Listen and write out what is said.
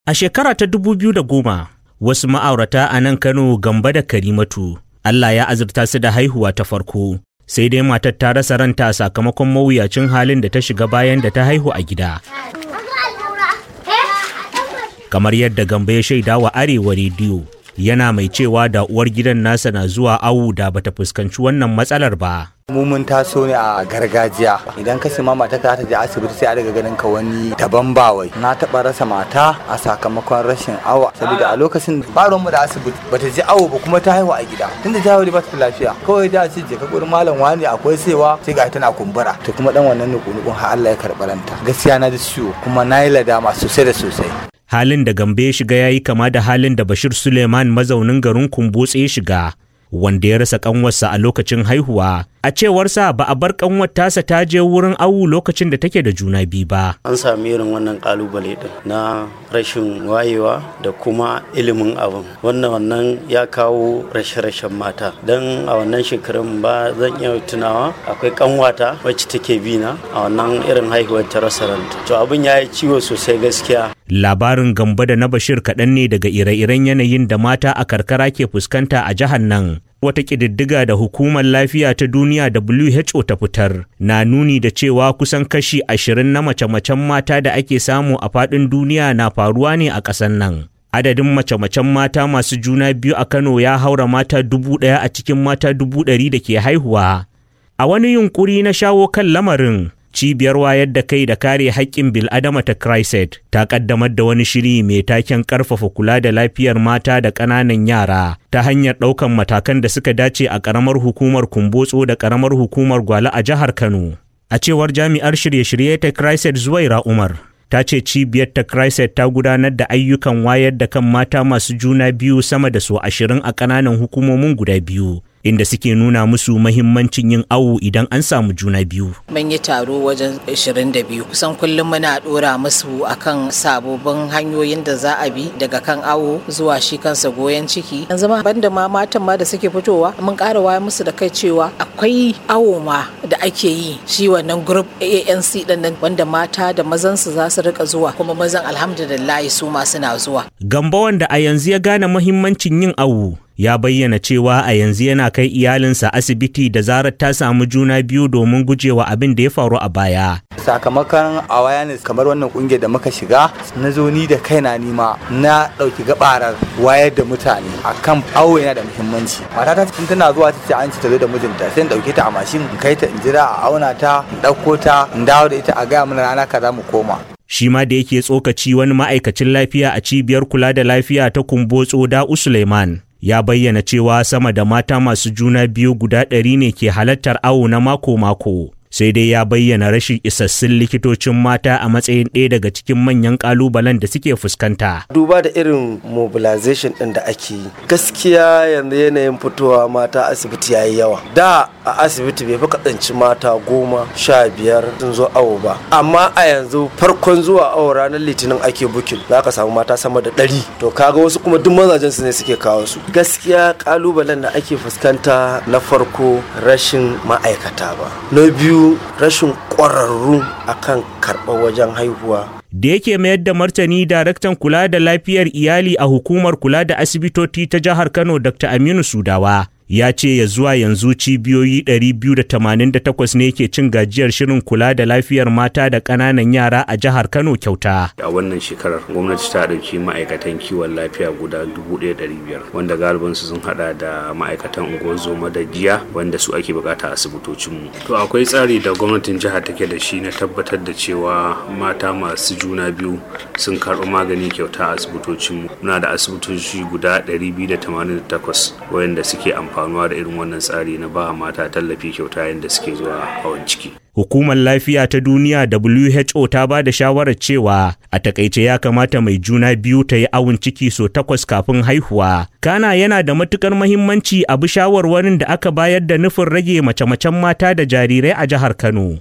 A shekara ta dubu biyu da goma, wasu ma'aurata a nan Kano Gamba da Karimatu, Allah ya azurta su da haihuwa ta farko, sai dai matar ta rasa ranta sakamakon mawuyacin halin da ta shiga bayan da ta haihu a gida. Kamar yadda Gamba ya shaida wa Arewa Rediyo, yana mai cewa da uwar gidan nasa na zuwa awu da bata fuskanci wannan matsalar ba. mu mun taso ne a gargajiya idan ka ma mata ta je asibiti sai a daga ganin ka wani daban bawai na taba rasa mata a sakamakon rashin awa saboda a lokacin baron mu da asibiti bata je awo ba kuma ta haihu a gida tunda ta haihu ba ta lafiya kawai da ce je ka gurin malam wani akwai saiwa sai ga tana kumbura to kuma dan wannan nuku-nukun har Allah ya karɓi ranta gaskiya na ji ciwo kuma na yi ladama sosai da sosai halin da gambe ya shiga ya yi kama da halin da bashir suleiman mazaunin garin kumbotse ya shiga wanda ya rasa kanwarsa a lokacin haihuwa a cewarsa ba a bar kanwar tasa ta je wurin awu lokacin da take da juna biyu ba an sami irin wannan kalubale din na rashin wayewa da kuma ilimin abin wannan wannan ya kawo rashe-rashen mata don a wannan shekarun ba zan iya tunawa akwai kanwata wacce take bina a wannan irin haihuwar ta rasa ranta to abin ya yi ciwo sosai gaskiya labarin gamba da na bashir kaɗan ne daga ire-iren yanayin da mata a karkara ke fuskanta a jihar nan wata ƙididdiga da hukumar lafiya ta duniya WHO ta fitar na nuni da cewa kusan kashi ashirin na mace-macen mata da ake samu a faɗin duniya na faruwa ne a ƙasar nan. Adadin mace-macen mata masu juna biyu a Kano ya haura mata dubu ɗaya a cikin mata dubu ɗari da ke haihuwa. A wani yunƙuri na shawo kan lamarin, cibiyar wayar da kai da kare haƙƙin bil'adama ta Christ ta ƙaddamar da wani shiri mai taken ƙarfafa kula da lafiyar mata da ƙananan yara ta hanyar ɗaukan matakan da suka dace a ƙaramar hukumar Kumbotso da ƙaramar hukumar Gwale a jihar Kano. A cewar jami'ar shirye-shirye ta Christ Zuwaira Umar, ta ce cibiyar ta Christ ta gudanar da ayyukan wayar da kan mata masu juna biyu sama da su ashirin a ƙananan hukumomin guda biyu. inda suke nuna musu mahimmancin yin awo idan an samu juna biyu. Mun yi taro wajen 22 kusan kullum muna dora musu akan sababbin hanyoyin da za a bi daga kan awo zuwa shi kansa goyon ciki. Yanzu ma banda ma matan ma da suke fitowa mun ƙara waya musu da kai cewa akwai awo ma da ake yi shi wannan group ANC din nan wanda mata da mazan su za su rika zuwa kuma mazan alhamdulillah su ma suna zuwa. Gamba wanda a yanzu ya gane mahimmancin yin awo ya bayyana cewa a yanzu yana kai iyalinsa asibiti da zarar ta samu juna biyu domin gujewa abin da ya faru a baya. Sakamakon awareness kamar wannan kungiyar da muka shiga na zo ni da kaina nima na ɗauki gabarar wayar da mutane akan awo yana da muhimmanci. Matata cikin tana zuwa ta ce an ci ta zo da mijinta sai in ɗauke ta a mashin in kai ta in jira a auna ta in ɗauko ta in dawo da ita a gaya mana rana kaza mu koma. shi ma da yake tsokaci wani ma'aikacin lafiya a cibiyar kula da lafiya ta kumbotso da Suleiman. ya bayyana cewa sama da mata masu juna biyu guda ɗari ne ke halartar awo na mako-mako. Sai dai ya bayyana rashin isassun likitocin mata a matsayin ɗaya daga cikin manyan ƙalubalen da suke fuskanta. Duba da irin mobilization ɗin da ake yi, gaskiya yanzu yanayin fitowa mata asibiti ya yi yawa. Da a asibiti bai fi katsanci mata goma sha biyar sun zo awo ba. Amma a yanzu farkon zuwa awo ranar litinin ake bukin za ka samu mata sama da ɗari. To kaga wasu kuma duk mazajen su ne suke kawo su. Gaskiya ƙalubalen da ake fuskanta na farko rashin ma'aikata ba. Na biyu rashin ƙwararru akan karɓar wajen haihuwa da yake mayar da martani daraktan kula da lafiyar iyali a hukumar kula da asibitoci ta jihar kano dr aminu sudawa ya ce ya zuwa yanzu cibiyoyi 288 ne ke cin gajiyar shirin kula da lafiyar mata da ƙananan yara a jihar Kano kyauta. A wannan shekarar gwamnati ta ɗauki ma'aikatan kiwon lafiya guda 1,500 wanda galibin su sun hada da ma'aikatan unguwar zoma da jiya wanda su ake bukata a asibitocinmu. To akwai tsari da gwamnatin jihar take da shi na tabbatar da cewa mata masu juna biyu sun karɓi magani kyauta a asibitocinmu. Muna da asibitoci guda 288 wayanda suke amfani amfanuwa da irin wannan tsari na ba mata tallafi kyauta yadda suke zuwa hawan ciki. Hukumar Lafiya ta Duniya WHO ta ba da shawarar cewa a takaice ya kamata mai juna biyu ta yi awon ciki so takwas kafin haihuwa. Kana yana da matukar mahimmanci a bi shawarwarin da aka bayar da nufin rage mace-macen mata da jarirai a jihar Kano.